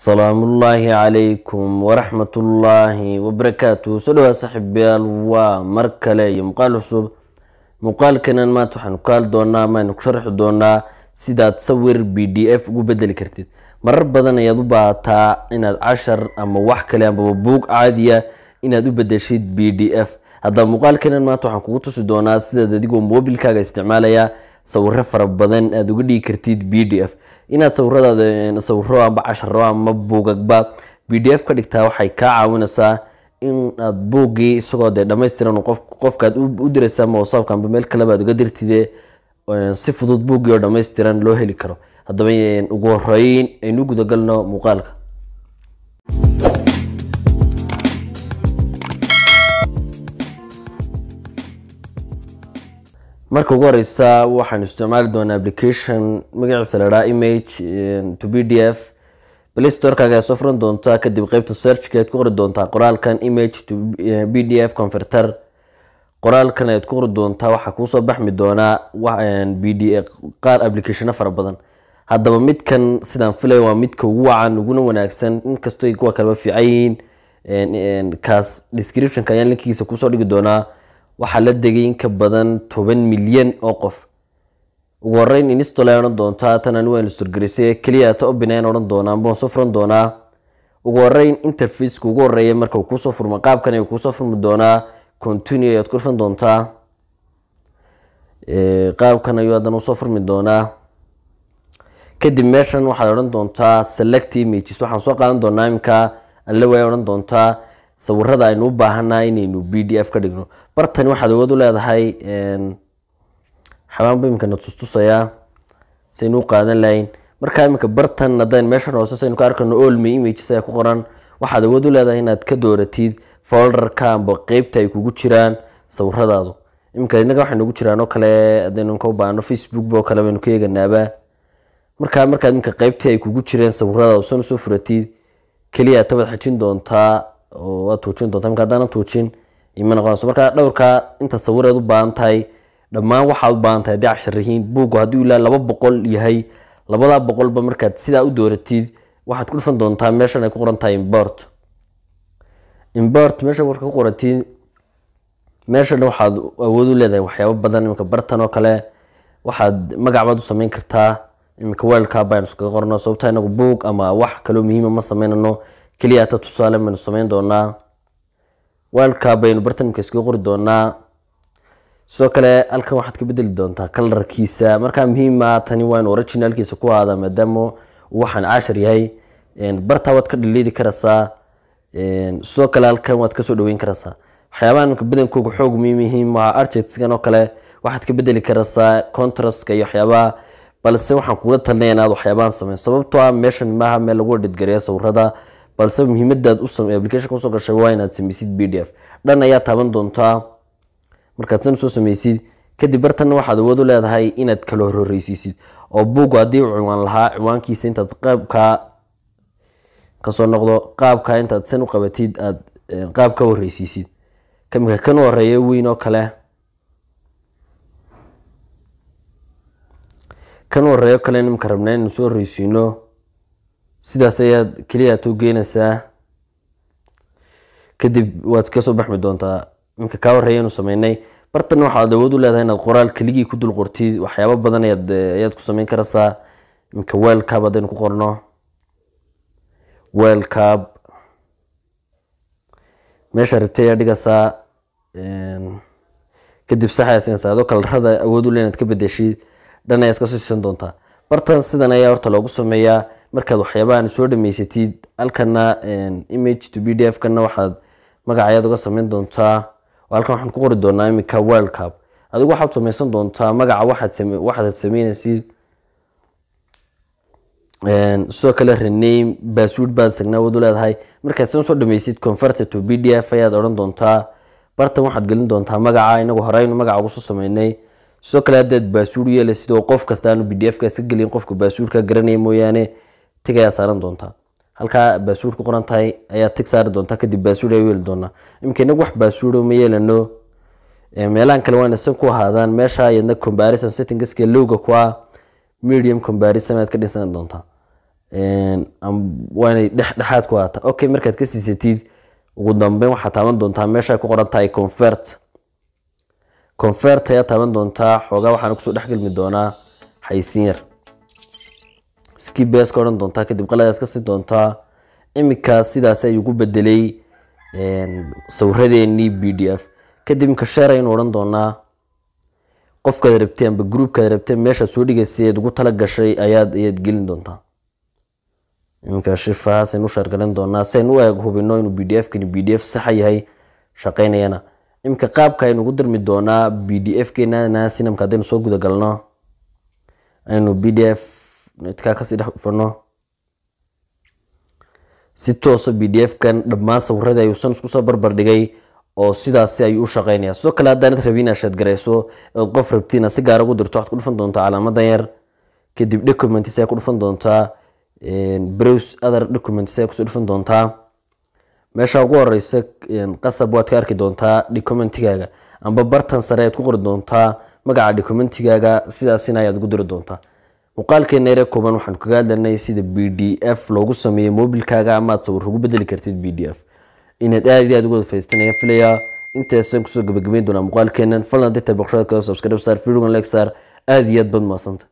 salaamullaahi calaykum waraxmatullaahi wabarakaatu soo dhawaa saaxiibayaal waa mar kale iyo muuqaal cusub muuqaalkanan maanta waxaanu ka hadli doonaa amaanu ku sharxi doonaa sidaad sawir b d f ugu bedeli kartid marar badan ayaad u baahataa inaad cashar ama wax kale amaba buug caadiya inaad u bedeshid b d f haddaba muuqaalkanan maanta waxaan kugu tusi doonaa sidaad adigoo mobilkaaga isticmaalaya sawiro fara badan aada uga dhigi kartid b d f inaad sawiradaada sawiro amba casharo ama buugagba b d f ka dhigtaa waxay kaa caawinaysaa inaad buuggii isagoo dee dhamaystiran qofkaad u diraysa ama whatsappka amba meel kaleba aad uga dirtide si fudud buuggii oo dhammaystiran loo heli karo haddaba ugu horeyn aynu gudagalno muuqaalka marka ugu horeysa waxaanu isticmaali doonaa application magaciisa la dhaha image to b d f playstorkaaga aad soo furan doontaa kadib qeybta searchka aad ku qori doontaa qoraalkan image to b d f converter qoraalkan ayaad ku qori doontaa waxaa kuusoo baxmi doonaa b d qaar applicationo fara badan haddaba midkan sidaan filay waa midka ugu wacan uguna wanaagsan inkastoo kuwa kaleba fiican yihiin kaas descriptionka ayaan linkigiisa kuusoo dhigi doonaa waxaa la degay in ka badan toban milyan oo qof ugu horeyn instol ay odhan doontaa tan ani waa instorgarisay keliya ta open ayaan odhan doonaa ambaan soo furan doonaa ugu horeyn interfaceka ugu horeeya marka uu kuusoo furmo qaabkan ayuu kuusoo furmi doonaa continue ayaad ku dhufan doontaa qaabkan ayuu haddana usoo furmi doonaa kadib meeshan waxaad odhan doontaa select images waxaan soo qaadan doonaa iminka alle way odhan doontaa sawirada aynu u baahanaa inaynu b d f ka dhigno bartani waxaad awood u leedahay xabaanba iminkana tustusayaa saynu u qaadan lahayn markaa iminka bartan haddaan meeshan hoose saynu ka arkano olmy images ayaa ku qoran waxaad awood u leedahay inaad ka dooratid folderka amba qeybta ay kugu jiraan sawiradaadu iminka inaga waxay nagu jiraan oo kale haddaynu ka u baahno facebook oo kale baynu ka eeganaaba markaa markaad iminka qeybtii ay kugu jireen sawiradaadu san usoo furatid keliya tabaad xajin doontaa oo waad tuujin doontaa marka haddaanan tuujin ima noqonayso marka dhowrka inta sawireed u baahan tahay dhammaan waxaad u baahan tahay haddii cashar yihiin buuggu haddii ilaa laba boqol yahay labadaa boqolba markaad sidaa u dooratid waxaad ku dhufan doontaa meeshan ay ku qoran tahay import import meesha marka ku qoratid meeshana waxaad awood u leedahay waxyaabo badan iminka bartan oo kale waxaad magac baad u sameyn kartaa iminka weelka baynu iskaga qorno sababta inagu buug ama wax kaloo muhiima ma sameynano keliya ta tusaale baynu sameyn doonaa weelka baynu bartanimka iskaga qori doonaa sidoo kale halkan waxaad ka bedeli doontaa kalarkiisa markaa muhiima tani waa inu originalkiisa ku ahaada maadaama waxaan cashar yahay bartaa waad ka dhaliidi karaysaa sidoo kale halkan waad kasoo dhaweyn karaysaa waxyaabaha imika badankooga xoog muhiim yihiin waa architectskan oo kale waxaad ka bedeli karaysaa contrastka iyo waxyaabaha balse waxaan kugula talinaya inaad waxyaabahan sameyn sababtoo ah meeshan maaha meel lagu edhidgareeya sawirada balse muhiimadaad applicationka usoo gashay waa inaad sameysid b d f dhan ayaa taaban doontaa markaad san usoo sameysid kadib bartanna waxaad awood u leedahay inaad kala horhoreysiisid oo buuggu haddii uu ciwaan lahaa ciwaankiisa intaad qaabkaa kasoo noqdo qaabkaa intaad san u qabatid aad qaab ka horeysiisid kamika kan u horeeya weyn oo kale kan u horeeyo kale nimka rabnaa inaynu soo horeysiino sidaas ayaad keliya aad u geynaysaa kadib waad kasoo baxmi doontaa iminka kaa horeeya inu sameynay bartan waxaad awood u leedahay inaad qoraal keligii ku dul qortid waxyaabo badan ayaad ku sameyn karaysaa iminka weelcab haddaynu ku qorno weelcab meesha rabtay ayaa dhigaysaa kadib saxaysinaysaa adoo kalarada awood u le inaad ka bedeshid dhan ayaad kasoo siisan doontaa bartan sidan ayaa horta loogu sameeyaa markaad waxyaabahan soo dhameysatid halkana image to b d f kana waxaad magacayaad uga sameyn doontaa halkan waxaan ku qori doonaa iminka weelcab adigu waxaad sameysan doontaa magaca waxaad sameynaysid sidoo kale rename bassword baad sagnaa awood u leedahay markaad san soo dhameysid converted to b d f ayaad odhan doontaa bartan waxaad gelin doontaa magaca inagu horeynu magaca ugu soo sameynay sidoo kale haddaad baasuur yeela sidoo qof kasta aanu b d f ka iska gelin qofka baasuurka garanaya mooyaane tig ayaa saaran doontaa halkaa baasuur ku qoran tahay ayaa tig saari doontaa kadib baasuur ay yeeli doonaa iminka inagu wax baasuuro ma yeelano meelahan kale waana san ku ahaadaan meesha iyadna comparison settingska lowga ku ah medium comparison aad ka dhisan doontaa waa inay dhexdhexaad ku haata okay markaad ka siisatid ugu dambeyn waxaad taaban doontaa meesha ay ku qoran tahay convert convert ayaa taaban doontaa xoogaa waxaana kusoo dhexgelmi doonaa xaysiin yar skibes ka odhan doontaa kadib qaladaas ka sii doontaa iminka sidaas ayuu ku bedelay sawiradeennii b d f kadib imika sheer aynu odhan doonaa qofkaad rabtay amba groupkaad rabtay meeshaad soo dhigaysay eed ugu tala gashay ayaad ayaad gelin doontaa iminka shifahaas aynu u sheergalin doonaa si aynu u eeg hubino inuu b d f kani b d f saxa yahay shaqeynayana iminka qaabka aynu ugu dirmi doonaa b d f keena sinamka haddaynu soo gudagalno aynu b d f netkaa kasii dhex dhufano si toosa b d f kan dhammaan sawiradii ayuusan isku soo barbar dhigay oo sidaasi ayuu u shaqeynaya sidoo kale haddaanad rabin inaad sheedgarayso ood qof rabtiin si gaara ugu dirto waxaad ku dhufan doontaa calaamadan yar kadib documents ayaa ku dhufan doontaa browse other documents ayaa kusoo dhufan doontaa meesha ugu horeysa qasab waad ka arki doontaa documentigaaga amba bartan sare ayaad ku qori doontaa magaca documentigaaga sidaasina ayaad ugu diri doontaa muuqaalkeena yare kooban waxaan kaga hadlanay sida b d f loogu sameeyo mobilkaaga ama aad sawir ugu bedeli kartid b d f inaad aad iyo aad uga faysten ayaan filayaa intaasaan kusoo gabagabeyn doonaa muuqaalkeenan falan dita boqoshada kale subscribe sar videogan like sar aad iyo aad bad maasanta